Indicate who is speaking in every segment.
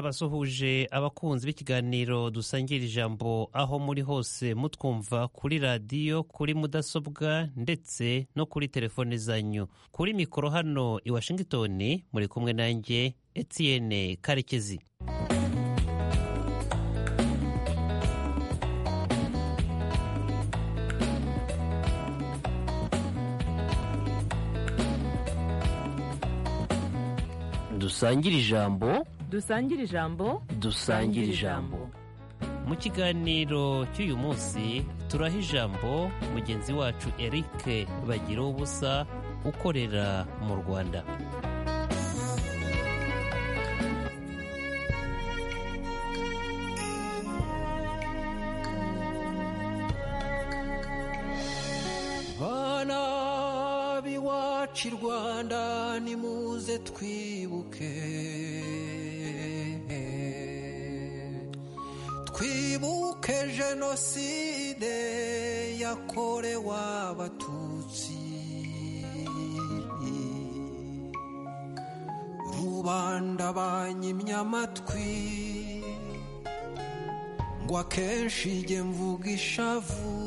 Speaker 1: ndabasuhuje abakunzi b'ikiganiro dusangira ijambo aho muri hose mutwumva kuri radiyo kuri mudasobwa ndetse no kuri telefone zanyu kuri mikoro hano i washington muri kumwe nanjye etienne karekezi dusangire ijambo
Speaker 2: dusangire ijambo
Speaker 1: dusangire ijambo mu kiganiro cy'uyu munsi turaha ijambo mugenzi wacu eric bagira ubusa ukorera mu rwanda
Speaker 3: bana b'iwacu i rwanda nimuze twibuke twibuke jenoside yakorewe abatutsi rubanda banyimye amatwi ngo akenshi jye mvuga ishavu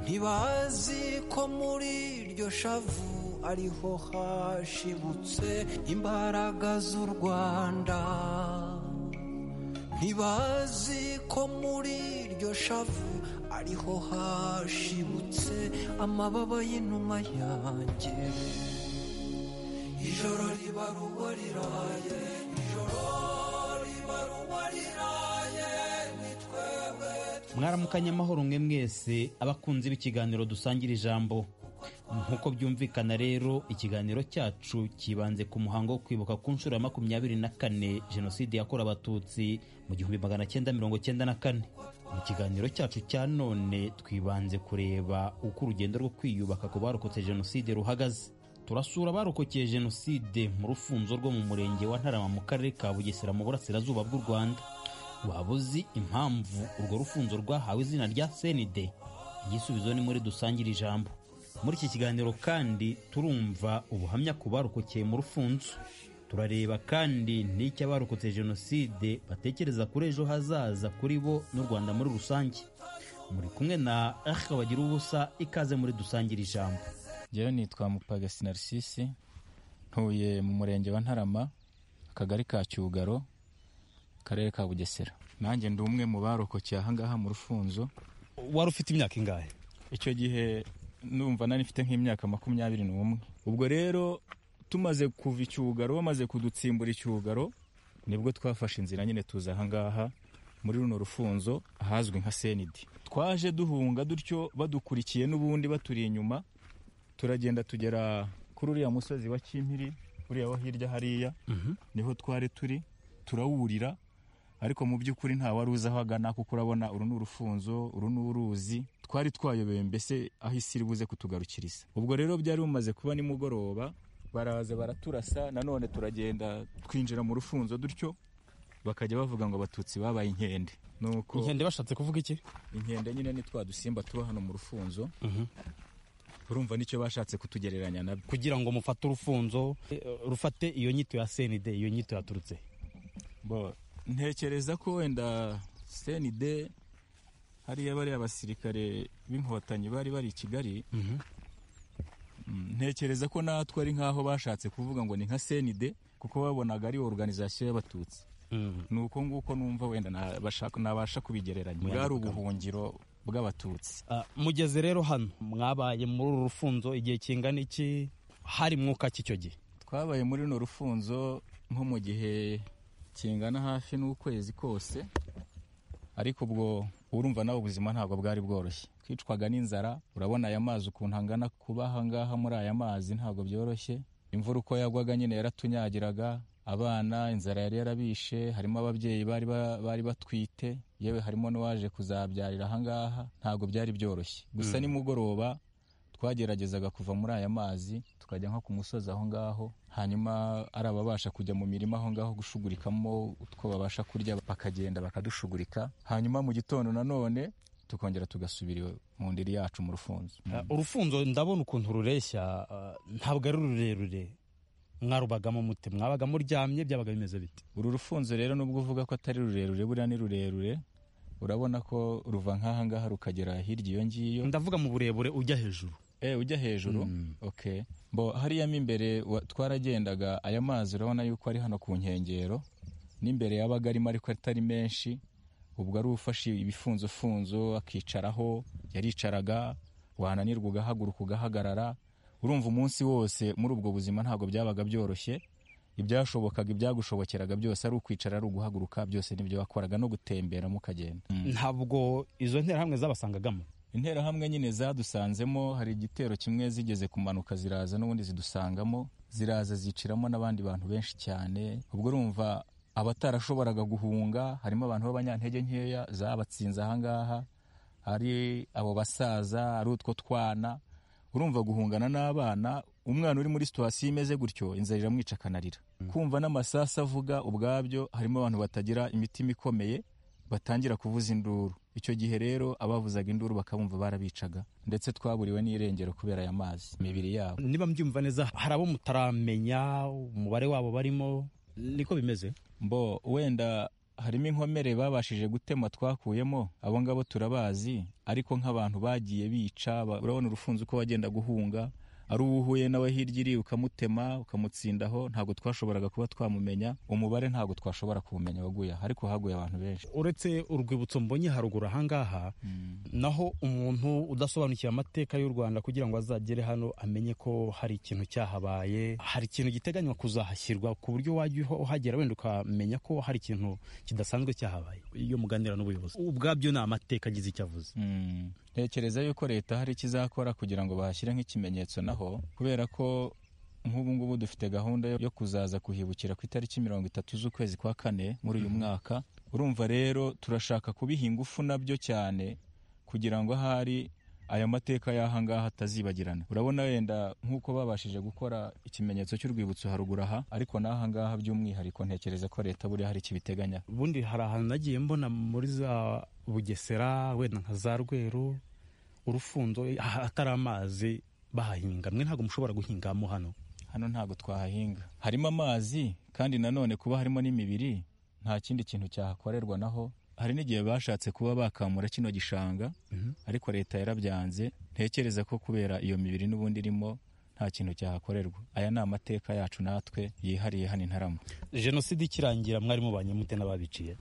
Speaker 3: ntibazi ko muri iryo shavu ariho hashibutse imbaraga z'u rwanda ntibazi ko muri iryo shavu ariho hashibutse amababa y'inuma yanjye ijoro riba ruba riraye ijoro riba ruba riraye ni twebwe
Speaker 4: mwaramukanye amahoro mwe mwese abakunzi b'ikiganiro dusangira ijambo nk'uko byumvikana rero ikiganiro cyacu kibanze ku muhango wo kwibuka ku nshuro ya makumyabiri na kane jenoside yakorewe abatutsi mu gihumbi magana cyenda mirongo cyenda na kane mu kiganiro cyacu cya none twibanze kureba uko urugendo rwo kwiyubaka ku barokotse jenoside ruhagaze turasura abarokokeye jenoside mu rufunzo rwo mu murenge wa ntarama mu karere ka bugesera mu burasirazuba bw'u rwanda waba uzi impamvu urwo rufunzo rwahawe izina rya senide igisubizo ni muri dusangire ijambo muri iki kiganiro kandi turumva ubuhamya ku barokokeye mu rufunzo turareba kandi n'icyo abarokotse jenoside batekereza kuri ejo hazaza kuri bo n'u rwanda muri rusange muri kumwe na arika bagira ubusa ikaze muri dusangire ijambo
Speaker 5: ngewe nitwa mupagasi narisisi ntuye mu murenge wa ntarama akagari ka cyugaro akarere ka bugesera nanjye ndi umwe mu barokokeye ahangaha mu rufunzo
Speaker 6: wari ufite imyaka ingahe
Speaker 5: icyo gihe numva nari mfite nk'imyaka makumyabiri n'umwe ubwo rero tumaze kuva icyugaro bamaze kudutsimbura icyugaro nibwo twafashe inzira nyine tuza ahangaha muri runo rufunzo ahazwi nka senidi twaje duhunga dutyo badukurikiye n'ubundi baturi inyuma turagenda tugera kuri uriya musozi wa kimpiri uriya wo hirya hariya niho twari turi turawurira ariko mu by'ukuri nta wari uzi aho agana kuko urabona uru ni urufunzo uru ni uruzi twari twayobeye mbese aho isi iri buze kutugarukiriza ubwo rero byari bumaze kuba nimugoroba baraza baraturasa nanone turagenda twinjira mu rufunzo dutyo bakajya bavuga ngo abatutsi babaye inkende nuko
Speaker 6: inkende bashatse kuvuga iki
Speaker 5: inkende nyine ni twa dusimba tuba hano mu rufunzo urumva nicyo bashatse kutugereranya nabyo
Speaker 6: kugira ngo mufate urufunzo eh, rufate iyo nyito ya senide iyo nyito yaturutse
Speaker 5: Bo, ntekereza ko wenda senide hariya bariya abasirikare b'inkotanyi bari bari i kigali Mm, ntekereza ko natwe ari nk'aho bashatse kuvuga ngo ni nka senide kuko babonaga ari organizasiyo y'abatutsi ni uko nguko numva wenda nabasha- nabasha kubigereranya bwari ubuhungiro bw'abatutsi
Speaker 6: Ah, mugeze rero hano mwabaye muri uru rufunzo igihe kingana iki hari mwuka ki icyo gihe
Speaker 5: twabaye muri runo rufunzo nko mu gihe kingana hafi n'ukwezi kose ariko ubwo urumva nawe ubuzima ntabwo bwari bworoshye twicwaga n'inzara urabona aya mazi ukuntu angana kuba ahangaha muri aya mazi ntabwo byoroshye imvura uko yagwaga nyine yaratunyagiraga abana inzara yari yarabishe harimo ababyeyi bari, ba- bari batwite yewe harimo n'uwaje kuzabyarira ahangaha ntabwo byari byoroshye gusa nimugoroba twageragezaga kuva muri aya mazi tukajya nko ku musozi aho ngaho hanyuma ari ababasha kujya mu mirima aho ngaho gushugurikamo utwo babasha kurya bakagenda bakadushugurika hanyuma mu gitondo nanone tukongera tugasubira iwe- mu ndiri yacu mu rufunzo
Speaker 6: Ah, urufunzo ndabona ukuntu rureshya ah, ntabwo ari rurerure
Speaker 4: mwarubagamo mute mwabaga muryamye byabaga bimeze bite
Speaker 5: uru rufunzo rero nubwo uvuga ko atari rurerure buriya ni rurerure urabona ko ruva nk'aha ngaha rukagera hirya iyo ngiyo
Speaker 4: ndavuga mu burebure ujya hejuru
Speaker 5: Eh, ujya hejuru
Speaker 4: Mm.
Speaker 5: okay mbo hariya mo imbere wa- twaragendaga aya mazi urabona yuko ari hano ku nkengero n'imbere yabaga arimo ariko atari menshi ubwo ari ufashe ibifunzofunzo akicaraho yaricaraga wananirwa ugahaguruka ugahagarara urumva umunsi wose muri ubwo buzima ntabwo byabaga byoroshye ibyashobokaga ibyagushobokeraga byose ari ukwicara ari uguhaguruka byose nibyo wakoraga no gutembera mukagenda
Speaker 4: ntabwo izo nterahamwe zabasangagamo
Speaker 5: interahamwe nyine zadusanzemo hari igitero kimwe zigeze kumanuka ziraza n'ubundi zidusangamo ziraza ziciramo n'abandi bantu benshi cyane ubwo urumva abatarashoboraga guhunga harimo abantu b'abanyantege nkeya zabatsinze ahangaha ari abo basaza ari utwo twana urumva guhungana n'abana umwana uri muri situwasiyo imeze gutyo inzara iramwica akanarira kumva n'amasasu avuga ubwabyo harimo abantu batagira imitima ikomeye batangira kuvuza induru icyo gihe rero abavuzaga induru bakabumva barabicaga ndetse twaburiwe n'irengero kubera aya mazi imibiri yabo
Speaker 4: niba mbyumva neza hari abo mutaramenya umubare wabo barimo niko bimeze
Speaker 5: mbo wenda harimo inkomere babashije gutema twakuyemo abo ngabo turabazi ariko nk'abantu bagiye bica ba- urabona urufunzo uko wagenda guhunga ari uwo uhuye nawe hirya iri ukamutema ukamutsindaho ntabwo twashoboraga kuba twamumenya umubare ntabwo twashobora kuwumenya waguye aha, ariko haguye abantu benshi
Speaker 4: uretse urwibutso mbonye haruguru ahangaha naho umuntu udasobanukiwe amateka y'u rwanda kugira ngo azagere hano amenye ko hari ikintu cyahabaye hari ikintu giteganywa kuzahashyirwa ku buryo wajya uho- uhagera wenda ukamenya ko hari ikintu kidasanzwe cyahabaye iyo muganira n'ubuyobozi ubwabyo ni amateka agize icyo avuze
Speaker 5: Mm. ntekereza yuko leta hari icyo izakora kugira ngo bahashyire nk'ikimenyetso naho kubera ko nk'ubu ngubu dufite gahunda yo- yo kuzaza kuhibukira ku itariki mirongo itatu z'ukwezi kwa kane muri uyu mwaka urumva rero turashaka kubiha ingufu nabyo cyane kugira ngo ahari aya mateka y'aha ngaha atazibagirana urabona wenda nk'uko babashije gukora ikimenyetso cy'urwibutso haruguru aha ariko n'aha ngaha by'umwihariko ntekereza ko leta buriya hari ikibiteganya
Speaker 4: ubundi hari ahantu nagiye mbona muri za bugesera wenda nka za rweru urufunzo eh, ah- atari amazi bahahinga mwe ntabwo mushobora guhingamo hano
Speaker 5: hano ntabwo twahahinga harimo amazi kandi nanone kuba harimo n'imibiri nta kindi kintu cyahakorerwa naho hari n'igihe bashatse kuba bakamura kino gishanga
Speaker 4: Mhm.
Speaker 5: ariko leta yarabyanze ntekereza ko kubera iyo mibiri n'ubundi irimo nta kintu cyahakorerwa aya ni amateka yacu natwe yihariye hano intarama
Speaker 4: jenoside ikirangira mwari mubanye mute n'ababiciye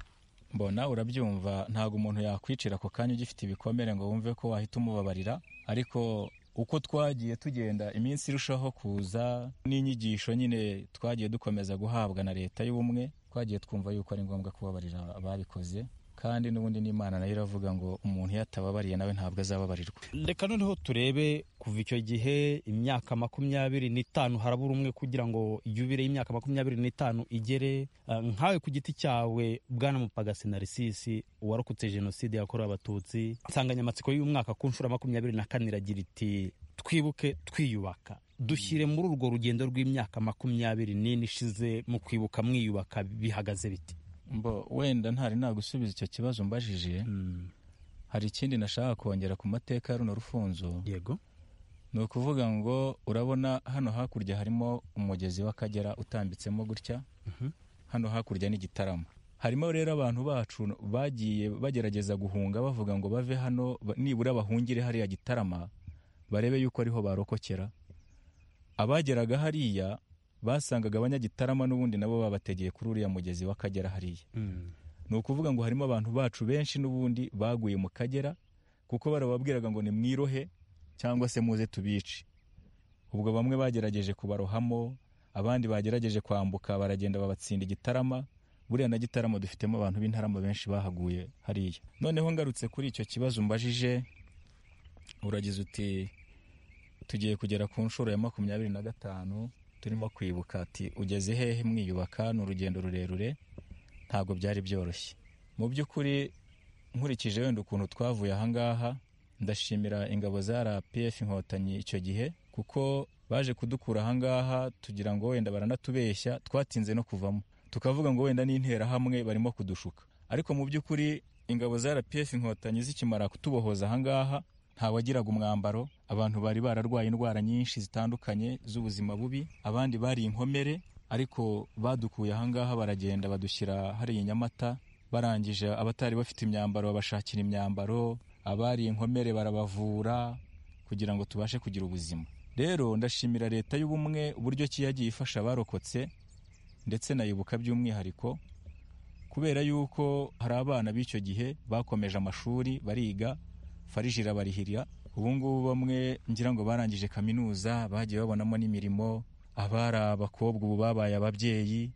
Speaker 5: mbona urabyumva ntabwo umuntu yakwicira ako kanya ugifite ibikomere ngo wumve ko wahita umubabarira ariko uko twagiye tugenda iminsi irushaho kuza n'inyigisho nyine twagiye dukomeza guhabwa na leta y'ubumwe twagiye twumva yuko ari ngombwa kubabarira ababikoze kandi n'ubundi n'imana nayo iravuga ngo umuntu iyo atababariye nawe ntabwo azababarirwa
Speaker 4: reka noneho turebe kuva icyo gihe imyaka makumyabiri n'itanu harabura umwe kugira ngo yubire y'imyaka makumyabiri n'itanu igere Eh, nkawe ku giti cyawe bwana mupagasi narisisi warokotse jenoside yakorewe abatutsi insanganyamatsiko y'umwaka ku nshuro ya makumyabiri na kane iragira iti twibuke twiyubaka dushyire muri urwo rugendo rw'imyaka makumyabiri n'ine ishize mu kwibuka mwiyubaka bihagaze biti
Speaker 5: mbo wenda ntari nagusubiza icyo kibazo mbajije hari ikindi nashaka kongera ku mateka ya runo rufunzo
Speaker 4: yego
Speaker 5: ni ukuvuga ngo urabona hano hakurya harimo umugezi w'akagera utambitsemo gutya hano hakurya ni igitaramo harimo rero abantu bacu bagiye bagerageza guhunga bavuga ngo bave hano ba- nibura bahungire hariya gitarama barebe yuko ariho barokokera abageraga hariya basangaga abanyagitarama n'ubundi nabo babategeye kuri uriya mugezi w'akagera hariya ni ukuvuga ngo harimo abantu bacu benshi n'ubundi baguye mu kagera kuko barababwiraga ngo nimwirohe cyangwa se muze tubice ubwo bamwe bagerageje kubarohamo abandi bagerageje kwambuka baragenda babatsinda igitarama buriya na gitarama dufitemo abantu b'intarama benshi bahaguye hariya noneho ngarutse kuri icyo kibazo mbajije uragize uti tugiye kugera ku nshuro ya makumyabiri na gatanu turimo kwibuka ati ugeze hehe mwiyubaka ni urugendo rurerure ntabwo byari byoroshye mu by'ukuri nkurikije wenda ukuntu twavuye ahangaha ndashimira ingabo za rpf inkotanyi icyo gihe kuko baje kudukura ahangaha tugira ngo wenda baranatubeshya twatinze no kuvamo tukavuga ngo wenda n'interahamwe barimo kudushuka ariko mu by'ukuri ingabo za rpf inkotanyi zikimara kutubohoza ahangaha ntawagiraga umwambaro abantu bari bararwaye indwara nyinshi zitandukanye z'ubuzima bubi abandi bari inkomere ariko badukuye ahangaha baragenda badushyira hariya i nyamata barangije abatari bafite imyambaro babashakira imyambaro abari inkomere barabavura kugira ngo tubashe kugira ubuzima rero ndashimira leta y'ubumwe uburyo ki yagiye ifasha abarokotse ndetse nayibuka by'umwihariko kubera yuko hari abana b'icyo gihe bakomeje amashuri bariga fariji irabarihira ubu ngubu bamwe ngira ngo barangije kaminuza bagiye babonamo n'imirimo abari abakobwa ubu babaye ababyeyi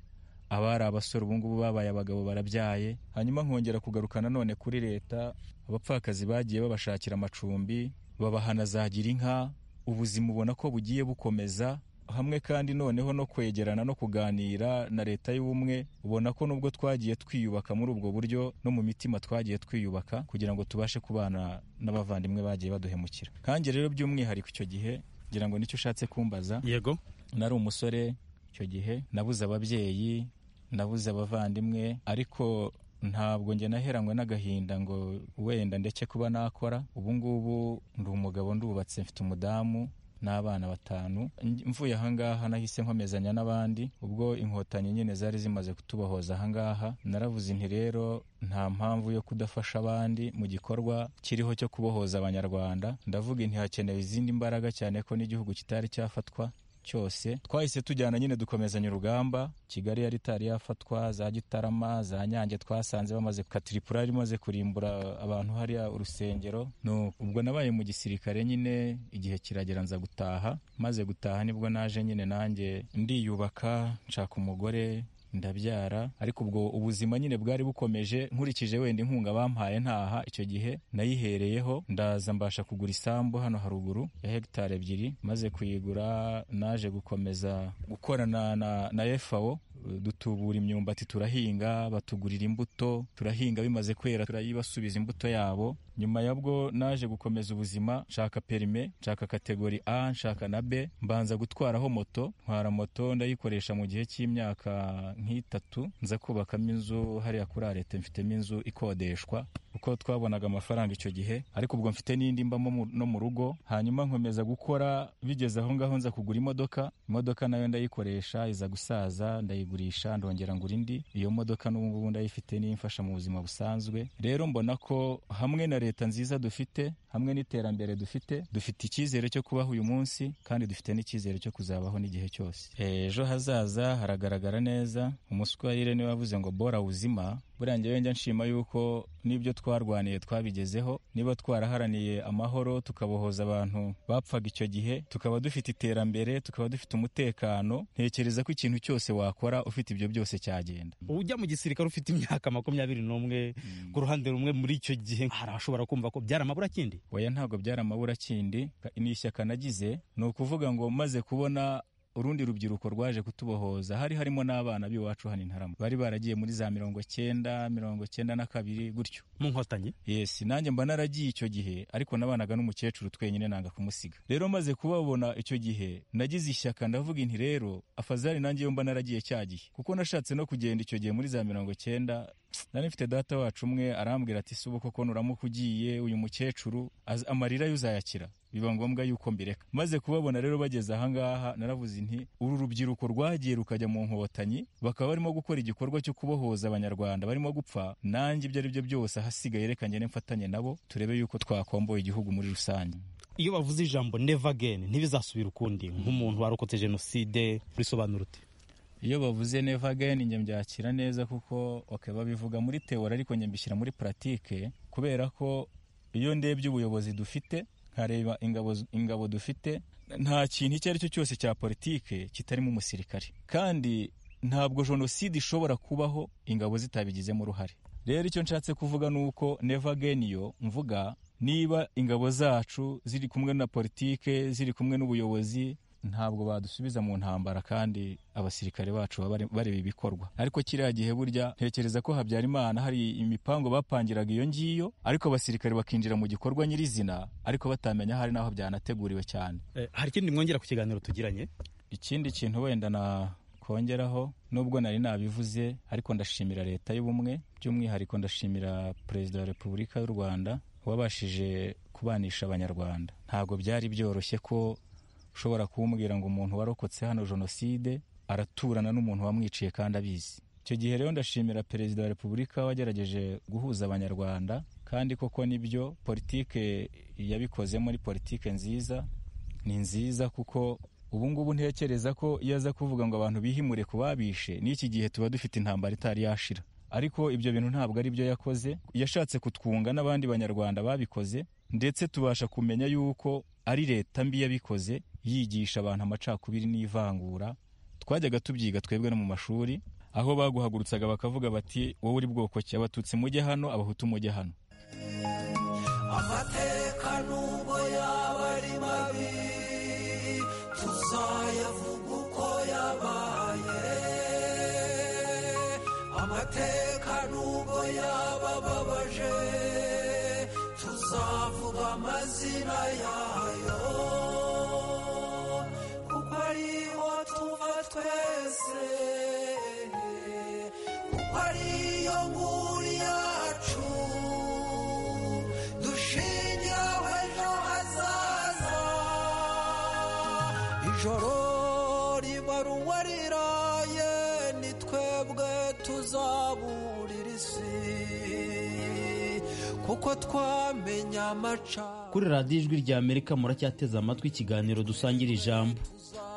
Speaker 5: abari abasore ubu ngubu babaye abagabo barabyaye hanyuma nkongera kugaruka nanone kuri leta abapfakazi bagiye babashakira amacumbi babaha na za girinka ubuzima ubona ko bugiye bukomeza hamwe kandi noneho no kwegerana no kuganira na leta y'ubumwe ubona ko nubwo twagiye twiyubaka muri ubwo buryo no mu mitima twagiye twiyubaka kugira ngo tubashe kubana n'abavandimwe bagiye baduhemukira nkange rero by'umwihariko icyo gihe ngira ngo nicyo ushatse kumbaza
Speaker 6: yego
Speaker 5: nari umusore icyo gihe nabuze ababyeyi nabuze abavandimwe ariko ntabwo njye naheranywe n'agahinda ngo wenda ndeke kuba nakora ubu ngubu ndi umugabo ndubatse mfite umudamu n'abana batanu mvuye ahangaha nahise nkomezanya n'abandi ubwo inkotanyi nyine zari zimaze kutubahoza ahangaha naravuze inti rero nta mpamvu yo kudafasha abandi mu gikorwa kiriho cyo kubohoza abanyarwanda ndavuga inti hakenewe izindi mbaraga cyane ko n'igihugu kitari cyafatwa cyose twahise tujyana nyine dukomezanya urugamba kigali yari itari yafatwa za gitarama za nyange twasanze bamaze katiripura yari imaze kurimbura abantu hariya urusengero ubwo nabaye mu gisirikare nyine igihe kiragera nza gutaha maze gutaha nibwo naje nyine nanjye ndiyubaka nshaka umugore ndabyara ariko ubwo ubuzima nyine bwari bukomeje nkurikije wenda inkunga bampaye ntaha icyo gihe nayihereyeho ndaza mbasha kugura isambu hano haruguru ya hegitari ebyiri maze kuyigura naje gukomeza gukorana na, na efawo dutubura imyumbati turahinga batugurira imbuto turahinga bimaze kwera turayibasubiza imbuto yabo nyuma yabwo naje gukomeza ubuzima nshaka perime nshaka kategori a nshaka na b mbanza gutwaraho moto ntwara moto ndayikoresha mu gihe cy'imyaka nk'itatu nza kubakamo inzu hariya kuri arete mfitemo inzu ikodeshwa kuko twabonaga amafaranga icyo gihe ariko ubwo mfite n'indi mbamo no mu rugo hanyuma nkomeza gukora bigeze aho ngaho nza kugura imodoka imodoka nayo ndayikoresha iza gusaza ndayigurisha ndongera ngura indi iyo modoka n'ubu ndayifite n'imfasha mu buzima busanzwe rero mbona ko hamwe na leta nziza dufite hamwe n'iterambere dufite dufite icyizere cyo kubaho uyu munsi kandi dufite n'icyizere cyo kuzabaho n'igihe cyose ejo hazaza haragaragara neza umuswahire niwe wavuze ngo bora wuzima buriya njyewe njya nshima yuko n'ibyo twarwaniye twabigezeho niba twaraharaniye amahoro tukabohoza abantu bapfaga icyo gihe tukaba dufite iterambere tukaba dufite umutekano ntekereza ko ikintu cyose wakora ufite ibyo byose cyagenda
Speaker 6: ujya mu gisirikare ufite imyaka makumyabiri n'umwe ku ruhande rumwe muri icyo gihe harashobora kumva ko byari amaburakindi
Speaker 5: oya ntabwo byari amaburakindi ni ishyaka nagize ni ukuvuga ngo maze kubona urundi rubyiruko rwaje kutubohoza hari harimo n'abana b'iwacu hano intarama bari baragiye muri za mirongo cyenda mirongo cyenda na kabiri gutyo
Speaker 6: mu nkotanyi
Speaker 5: yesi nanjye mba naragiye icyo gihe ariko nabanaga n'umukecuru twenyine nanga kumusiga rero maze kubabona icyo gihe nagize ishyaka ndavuga inti rero afazari nanjye yo mba naragiye cya gihe kuko nashatse no kugenda icyo gihe muri za mirongo cyenda nari mfite data wacu umwe arambwira ati si ubu koko nuramuka ugiye uyu mukecuru amarira yo uzayakira biba ngombwa yuko mbireka maze kubabona rero bageze ahangaha naravuze inti uru rubyiruko rwagiye rukajya mu nkotanyi bakaba barimo gukora igikorwa cyo kubohoza abanyarwanda barimo gupfa nanjye ibyo ari byo byose ahasigaye reka njye mfatanye nabo turebe yuko twakomboye igihugu muri rusange
Speaker 6: iyo bavuze ijambo never again ntibizasubira ukundi nk'umuntu warokotse jenoside risobanura uti
Speaker 5: iyo bavuze never again njye mbyakira neza kuko okay, babivuga muri teori ariko njye mbishyira muri puratike kubera ko iyo ndebye ubuyobozi dufite nkareba ingabo ingabo dufite nta kintu icyo ari cyo cyose cya politike kitarimo umusirikare kandi ntabwo jenoside ishobora kubaho ingabo zitabigizemo uruhare rero icyo nshatse kuvuga ni uko neva yo mvuga niba ingabo zacu ziri kumwe na politike ziri kumwe n'ubuyobozi ntabwo badusubiza mu ntambara kandi abasirikare bacu bareba ibikorwa ariko kiriya gihe burya ntekereza ko habyarimana hari imipango bapangiraga iyo ngiyo ariko abasirikare bakinjira mu gikorwa nyirizina ariko batamenya hari n'aho byanateguriwe cyane
Speaker 6: hari ikindi mwongera ku kiganiro tugiranye
Speaker 5: ikindi kintu wenda na kongeraho nubwo nari nabivuze ariko ndashimira leta y'ubumwe by'umwihariko ndashimira perezida wa repubulika y'u rwanda wabashije kubanisha abanyarwanda ntabwo byari byoroshye ko ushobora kumbwira ngo umuntu warokotse hano jenoside araturana n'umuntu wamwiciye kandi abizi icyo gihe rero ndashimira perezida wa repubulika wagerageje guhuza abanyarwanda kandi koko nibyo politike yabikoze muri politike nziza ni nziza kuko ubu ngubu ntekereza ko iyo aza kuvuga ngo abantu bihimure ku babishe n'iki gihe tuba dufite intambara itari yashira ariko ibyo bintu ntabwo ari byo yakoze yashatse kutwunga n'abandi banyarwanda babikoze ndetse tubasha kumenya yuko ari leta mbi yabikoze yigisha abantu amacakubiri n'ivangura twajyaga tubyiga twebwe no mu mashuri aho baguhagurutsaga bakavuga bati wowe uri bwoko ki abatutsi mujye hano abahutu mujye hano
Speaker 3: amateka nubwo yaba ari mabi tuzayavuga uko yabaye amateka nubwo yaba ababaje tuzavuga amazina yayo kuko ariyo tuva twese kuko ariyo nguri yacu dushingira ejo hazaza ijoro ribaruwa riraye ni twebwe tuzaburira isi kuko twamenya amacana
Speaker 4: kuri radiyo ijwi rya amerika muracyateze amatwi ikiganiro dusangira ijambo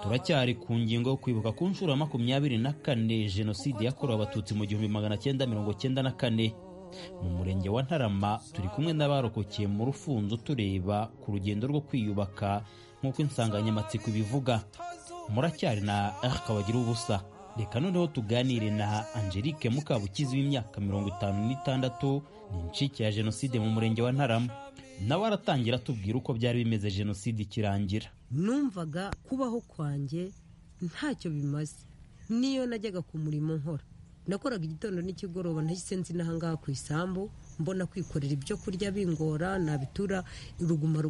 Speaker 4: turacyari ku ngingo yo kwibuka ku nshuro ya makumyabiri na kane jenoside yakorewe abatutsi mu gihumbi magana cyenda mirongo cyenda na kane mu murenge wa ntarama turi kumwe n'abarokokeye mu rufunzo tureba ku rugendo rwo kwiyubaka nk'uko insanganyamatsiko ibivuga muracyari na arc bagira ubusa reka noneho tuganire na angelique mukabukizi w'imyaka mirongo itanu n'itandatu ni incike ya jenoside mu murenge wa ntarama nawe aratangira atubwira uko byari bimeze jenoside ikirangira
Speaker 7: numvaga kubaho kwanjye ntacyo bimaze niyo najyaga ku murimo nkora nakoraga igitondo n'ikigoroba ntahise nzi n'ahangaha ku isambu mbona kwikorera ibyo kurya bingora nabitura uruguma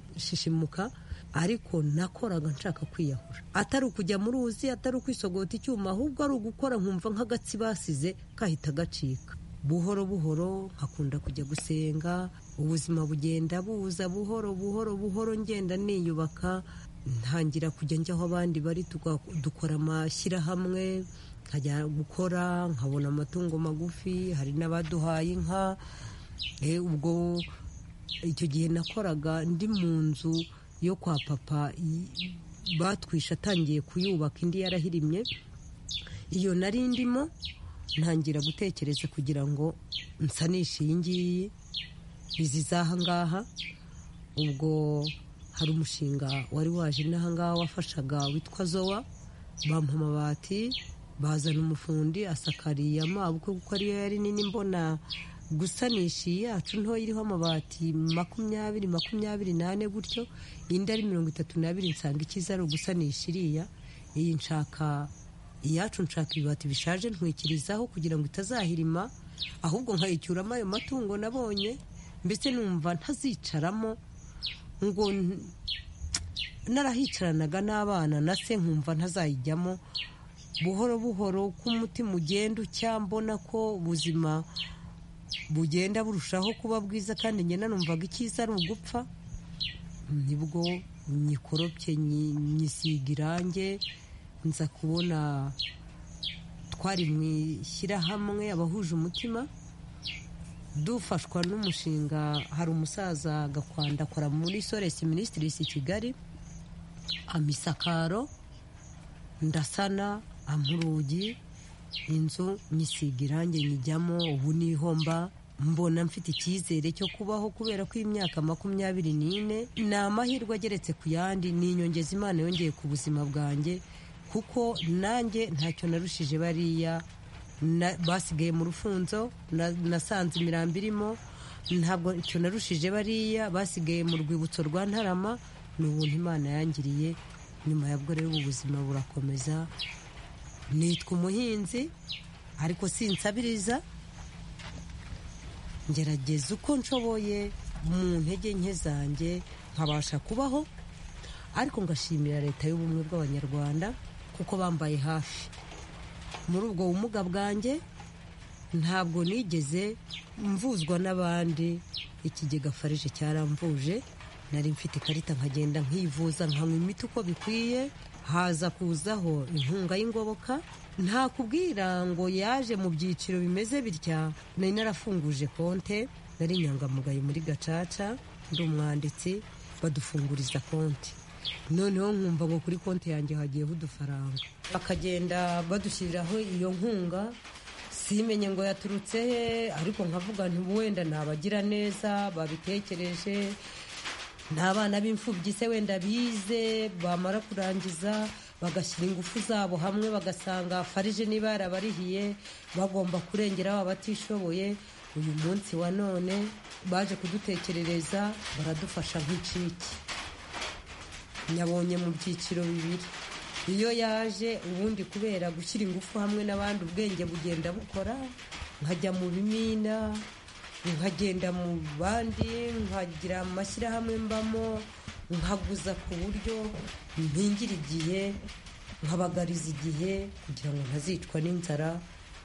Speaker 7: rugashishimuka ariko nakoraga nshaka kwiyahura atari ukujya mu ruzi atari ukwisogota icyuma ahubwo ari ugukora nkumva nk'agatsi basize kahita gacika buhoro buhoro nkakunda kujya gusenga ubuzima bugenda buza buhoro buhoro buhoro ngenda niyubaka ntangira kujya njya aho abandi bari tuga- dukora amashyirahamwe nkajya gukora nkabona amatungo magufi hari n'abaduhaye inka Eh, ubwo icyo gihe nakoraga ndi mu nzu yo kwa papa i- batwishe atangiye kuyubaka indi yarahirimye iyo nari ndimo ntangira gutekereza kugira ngo nsanishe iyi ngiyi izi z'aha ngaha ubwo hari umushinga wari waje n'aha ngaha wafashaga witwa zowa bampa amabati bazana umufundi asakariye amabukwe kuko ariyo yari nini mbona gusanisha iyi yacu ntoya iriho amabati makumyabiri makumyabiri n'ane gutyo indi ari mirongo itatu n'abiri nsanga ikiza ari ugusanisha iriya iyi nshaka iyacu nshaka ibibati bishaje ntwikirizaho kugira ngo itazahirima ahubwo nkayicyuramo ayo matungo nabonye mbese numva ntazicaramo ngo n- narahicaranaga n'abana na se nkumva ntazayijyamo buhoro buhoro uko umutima ugenda ucya mbona ko ubuzima bugenda burushaho kuba bwiza kandi ngenda numvaga icyiza ari ugupfa nibwo nyikoropye nyi- nyisiga irange nza kubona twari mu ishyirahamwe abahuje umutima dufashwa n'umushinga hari umusaza gakwanda akora muri soresi minisitirizi i kigali amisakaro ndasana ampa urugi inzu nyisiga irange nyijyamo ubu niho mba mbona mfite icyizere cyo kubaho kubera ko imyaka makumyabiri n'ine ni amahirwe ageretse ku yandi ni inyongeza imana yongeye ku buzima bwanjye kuko nanjye ntacyo narushije bariya na- basigaye mu rufunzo na- nasanze imirambo irimo ntabwo icyo narushije bariya basigaye mu rwibutso rwa ntarama ni ubuntu imana yangiriye nyuma ya bwo rero ubu buzima burakomeza nitwa umuhinzi ariko sinsabiriza ngerageza uko nshoboye mu ntege nke zanjye nkabasha kubaho ariko ngashimira leta y'ubumwe bw'abanyarwanda kuko bambaye hafi muri ubwo bumuga bwanjye ntabwo nigeze mvuzwa n'abandi ikigega farije cyaramvuje nari mfite ikarita nkagenda nkivuza nkanywa imiti uko bikwiye haza kuzaho inkunga y'ingoboka nta kubwira ngo yaje mu byiciro bimeze bitya nari narafunguje konte nari inyangamugayo muri gacaca ndi umwanditsi badufunguriza konti noneho nkumva ngo kuri konti yanjye hagiyeho udufaranga bakagenda badushyiriraho iyo nkunga simenye ngo yaturutse he ariko nkavuga nti wenda ni abagiraneza babitekereje ni abana b'imfubyi se wenda bize bamara kurangiza bagashyira ingufu zabo hamwe bagasanga farije niba yarabarihiye bagomba kurengeraho abatishoboye uyu munsi wa none baje kudutekerereza baradufasha nk'iciki nyabonye mu byiciro bibiri iyo yaje ubundi kubera gushyira ingufu hamwe n'abandi ubwenge bugenda bukora nkajya mu bimina nkagenda mu bandi nkagira amashyirahamwe mbamo nkaguza ku buryo mpingira igihe nkabagariza igihe kugira ngo ntazicwa n'inzara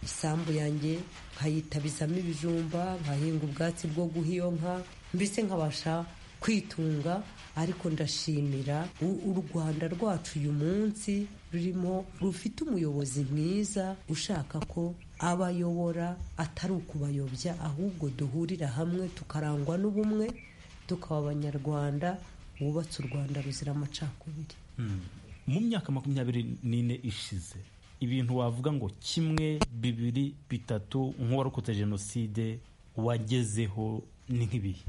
Speaker 7: isambu yanjye nkayitabizamo ibijumba nkahinga ubwatsi bwo guha iyo nka mbese nkabasha kwitunga ariko ndashimira u- u rwanda rwacu uyu munsi rurimo rufite umuyobozi mwiza ushaka ko abayobora atari ukubayobya ahubwo duhurira hamwe tukarangwa n'ubumwe tukaba abanyarwanda bubatse u rwanda ruzira amacakubiri
Speaker 6: mu myaka makumyabiri n'ine ishize ibintu wavuga ngo kimwe bibiri bitatu nk'uwarokotse jenoside wagezeho ni nk'ibihe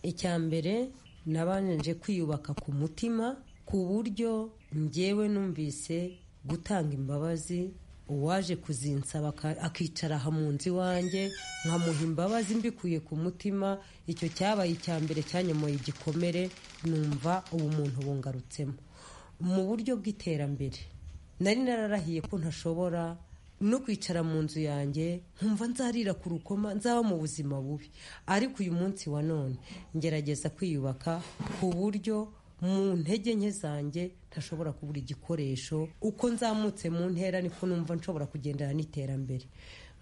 Speaker 7: icya mbere nabanje kwiyubaka ku mutima ku buryo njyewe numvise gutanga imbabazi uwaje kuzinsaba aka- akicara aha mu nzu iwanjye nkamuha imbabazi mbikuye ku mutima icyo cyabaye icya mbere cyanyomoye igikomere numva ubumuntu bungarutsemo mu buryo bw'iterambere nari nararahiye ko ntashobora no kwicara mu nzu yanjye nkumva nzarira ku rukoma nzaba mu buzima bubi ariko uyu munsi wa none ngerageza kwiyubaka ku buryo mu ntege nke zanjye ntashobora kubura igikoresho uko nzamutse mu ntera niko numva nshobora kugendana n'iterambere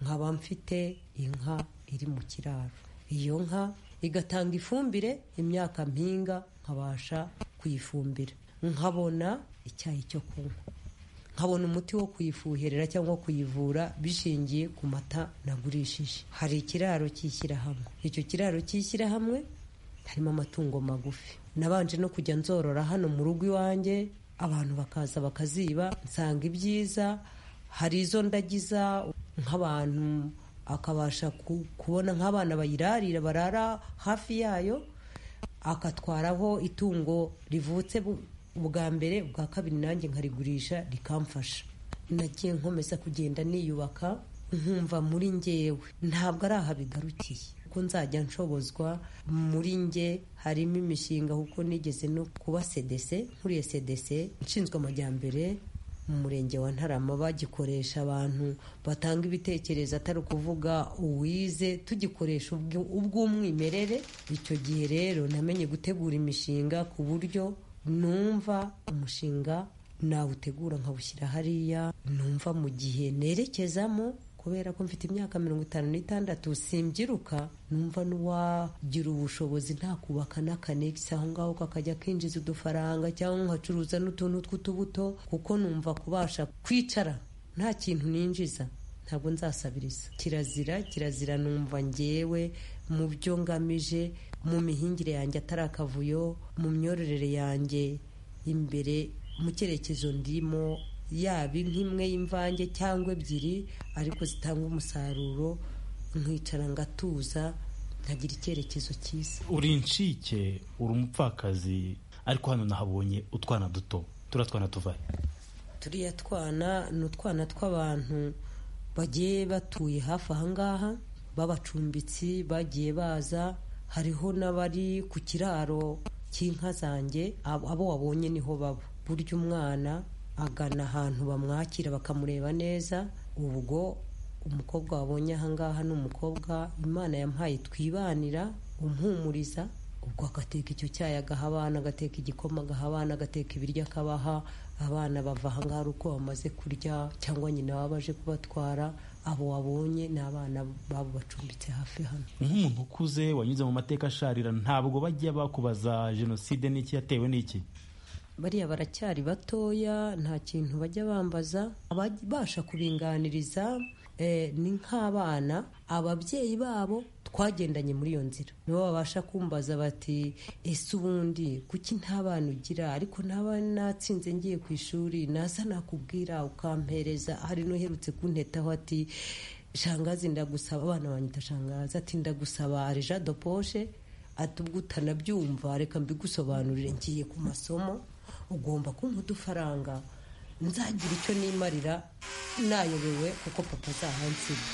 Speaker 7: nkaba mfite inka iri mu kiraro iyo nka igatanga ifumbire imyaka mpinga nkabasha kuyifumbira nkabona icyayi cyo kunywa nkabona umuti wo kuyifuherera cyangwa kuyivura bishingiye ku mata nagurishije hari ikiraro cy'ishyirahamwe icyo kiraro cy'ishyirahamwe harimo amatungo magufi nabanje no kujya nzorora hano mu rugo iwanjye abantu bakaza bakaziba nsanga ibyiza hari izo ndagiza nk'abantu akabasha ku- kubona nk'abana bayirarira barara hafi yayo akatwaraho itungo rivutse bu- ubwa mbere ubwa kabiri nanjye nkarigurisha rikamfasha nagiye nkomeza kugenda niyubaka nkumva muri ngewe ntabwo ari aha bigarukiye ko nzajya nshobozwa muri nge harimo imishinga kuko nigeze no kuba cdc nkuriye cdc nshinzwe amajyambere mu murenge wa ntarama bagikoresha abantu batanga ibitekerezo atari ukuvuga uwize tugikoresha ubw- ubw'umwimerere icyo gihe rero namenye gutegura imishinga ku buryo numva umushinga nawutegura nkawushyira hariya numva mu gihe nerekezamo kubera ko mfite imyaka mirongo itanu n'itandatu simbyiruka numva n'uwagira ubushobozi nta kubaka n'akanegisi aho ngaho kakajya kinjiza udufaranga cyangwa nkacuruza n'utuntu tw'utubuto kuko numva kubasha kwicara nta kintu ninjiza ntabwo nzasabiriza kirazira kirazira numva ngewe mu byo ngamije mu mihingire yanjye atari akavuyo mu myororere yanjye imbere mu cyerekezo ndimo yaba nk'imwe y'imvange cyangwa ebyiri ariko zitanga umusaruro nkicara ngatuza nkagira icyerekezo cyiza
Speaker 6: uri incike uri umupfakazi ariko hano nahabonye utwana duto turiya twana tuvahe
Speaker 7: turiya twana ni utwana tw'abantu bagiye batuye hafi ahangaha b'abacumbitsi bagiye baza hariho n'abari ku kiraro cy'inka zanjye ab- abo wabonye niho baba burya umwana agana ahantu bamwakira bakamureba neza ubwo umukobwa wabonye ahangaha ni umukobwa imana yamuhaye twibanira umpumuriza ubwo agateka icyo cyayi agaha abana agateka igikoma agaha abana agateka ibiryo akabaha abana bava ahangaha ari uko bamaze kurya cyangwa nyina baba baje kubatwara abo wabonye ni abana babo bacumbitse hafi hano
Speaker 4: nk'umuntu ukuze wanyuze mu mateka asharira ntabwo bajya bakubaza jenoside n'iki yatewe n'iki
Speaker 7: bariya baracyari batoya nta kintu bajya bambaza ababasha kubinganiriza eh, ni nk'abana ababyeyi babo twagendanye muri iyo nzira nibo babasha kumbaza bati ese ubundi kuki nta bana ugira ariko nta bana natsinze ngiye ku ishuri naza nakubwira ukampereza hari n'uherutse kuntetaho ati shangazi ndagusaba abana banyita shangazi ati ndagusaba areja doposhe atubwo utanabyumva reka mbigusobanurire ngiye ku masomo ugomba kumpa udufaranga nzagira icyo nimarira nayobewe kuko papa azahansiga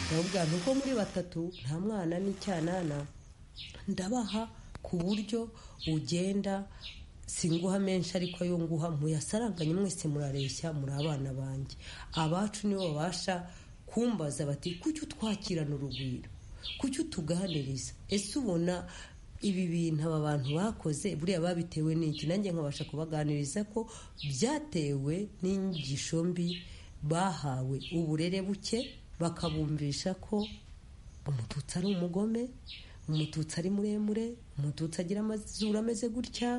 Speaker 7: ndababwira nti uko muri batatu nta mwana n'icyanana ndabaha ku buryo ugenda singuha menshi ariko ayo nguha muyasaranganye mwese murareshya muri abana banjye abacu nibo babasha kumbaza bati kuki utwakirana urugwiro kuki utuganiriza ese ubona ibi bintu aba bantu bakoze buriya babitewe n'iki nanjye nkabasha kubaganiriza ko byatewe n'inyigisho mbi bahawe uburere buke bakabumvisha ko umututsi ari umugome umututsi ari muremure umututsi agira amazuru ameze gutya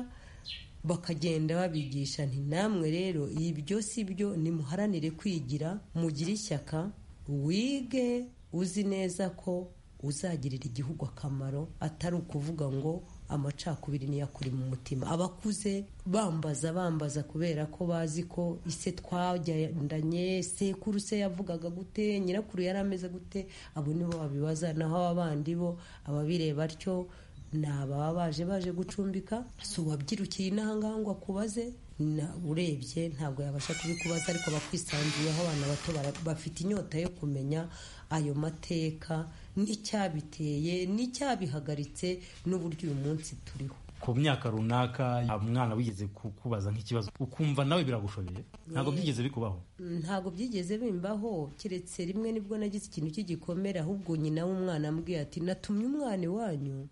Speaker 7: bakagenda babigisha nti namwe rero ibyo si byo nimuharanire kwigira mugire ishyaka wige uzi neza ko uzagirira igihugu akamaro atari ukuvuga ngo amacakubiri niyo akuri mu mutima abakuze bambaza bambaza kubera ko bazi ko ise twagendanye sekuru se yavugaga gute nyirakuru yari ameze gute abo nibo babibaza naho abandi bo ababireba atyo ni ababa baje baje gucumbika si uwabyirukiye inaha ngaha ngo akubaze na- urebye ntabwo yabasha kubikubaza ariko bakwisanzuyeho abana bato bara- bafite inyota yo kumenya ayo mateka n'icyabiteye n'icyabihagaritse n'uburyo uyu munsi turiho
Speaker 4: ku myaka runaka umwana wigeze kukubaza nk'ikibazo ukumva nawe biragushobeye ntabwo byigeze bikubaho
Speaker 7: ntabwo byigeze bimbaho keretse rimwe nibwo nagize ikintu cy'igikomere ahubwo nyina w'umwana ambwiye ati natumye umwana iwanyu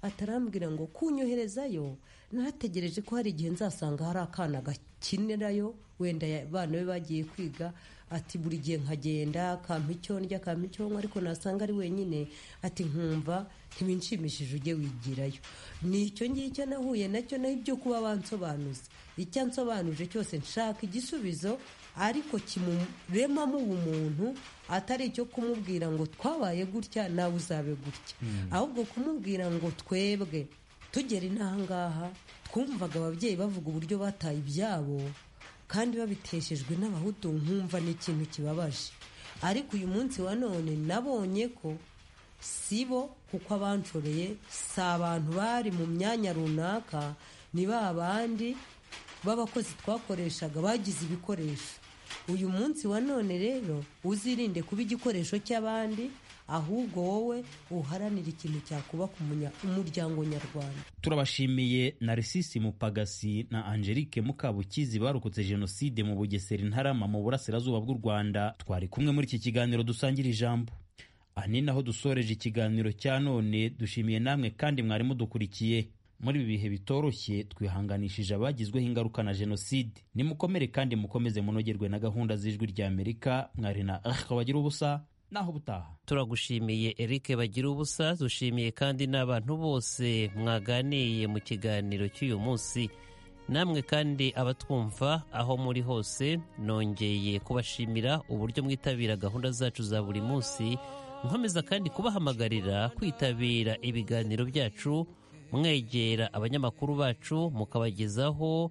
Speaker 7: atarambwira ngo kunyoherezayo nategereje ko hari igihe nzasanga hari akana gakinirayo wenda ya- abana be bagiye kwiga ati buri gihe nkagenda kampa icyo ndya kampa icyo nywa ariko nasanga ari wenyine ati nkumva ntibinshimishije ujye wigirayo ni icyo ngicyo nahuye nacyo naho ibyo kuba bansobanuza icyo ansobanuje cyose nshaka igisubizo ariko kimuremamo ubumuntu atari icyo kumubwira ngo twabaye gutya nawe uzabe gutya ahubwo kumubwira ngo twebwe tugera inaha ngaha twumvaga ababyeyi bavuga uburyo bataye ibyabo kandi babiteshejwe n'abahutu nkumva ni ikintu kibabaje ariko uyu munsi wa none nabonye ko si bo kuko abanshoreye si abantu bari mu myanya runaka ni ba bandi b'abakozi twakoreshaga bagize ibikoresho uyu munsi wa none rero uzirinde kuba igikoresho cy'abandi ahubwo wowe uharanire ikintu cyakubaka umunya- umuryango nyarwanda
Speaker 4: turabashimiye narisisi mupagasi na angelique mukabukizi barokotse jenoside mu bugesera intarama mu burasirazuba bw'u rwanda twari kumwe muri iki kiganiro dusangira ijambo aha ni naho dusoreje ikiganiro cya none dushimiye namwe kandi mwari mudukurikiye muri ibi bihe bitoroshye twihanganishije abagizweho ingaruka na jenoside nimukomere kandi mukomeze munogerwe na gahunda z'ijwi rya amerika mwari na ariko bagira ubusa naho ubutaha
Speaker 1: turagushimiye Eric bagira ubusa dushimiye kandi n'abantu bose mwaganiye mu kiganiro cy'uyu munsi namwe kandi abatwumva aho muri hose nongeye kubashimira uburyo mwitabira gahunda zacu za buri munsi nkomeza kandi kubahamagarira kwitabira ibiganiro byacu mwegera abanyamakuru bacu mukabagezaho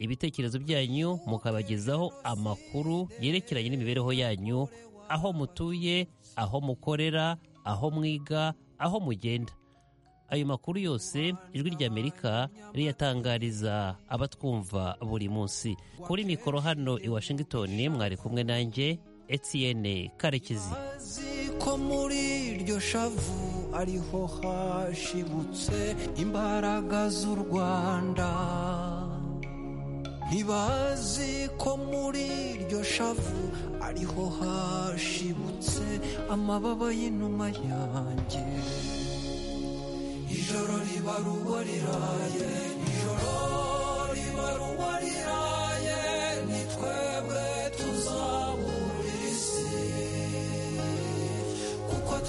Speaker 1: ibitekerezo byanyu mukabagezaho amakuru yerekeranye n'imibereho yanyu aho mutuye aho mukorera aho mwiga aho mugenda ayo makuru yose ijwi ry'amerika riyatangariza abatwumva buri munsi kuri mikoro hano i washington mwari kumwe nanjye etienne karekezi
Speaker 3: azi ko muri iryo shavu ariho hashibutse imbaraga z'u rwanda ntibazi ko muri iryo shavu ariho hashibutse amababa y'inuma yanjye ijoro riba ruba riraye ijoro riba ruba riraye ni twebwe tuzabura isi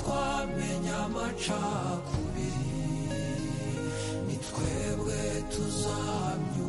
Speaker 3: ntamenya amacakubiri ni twebwe tuzamya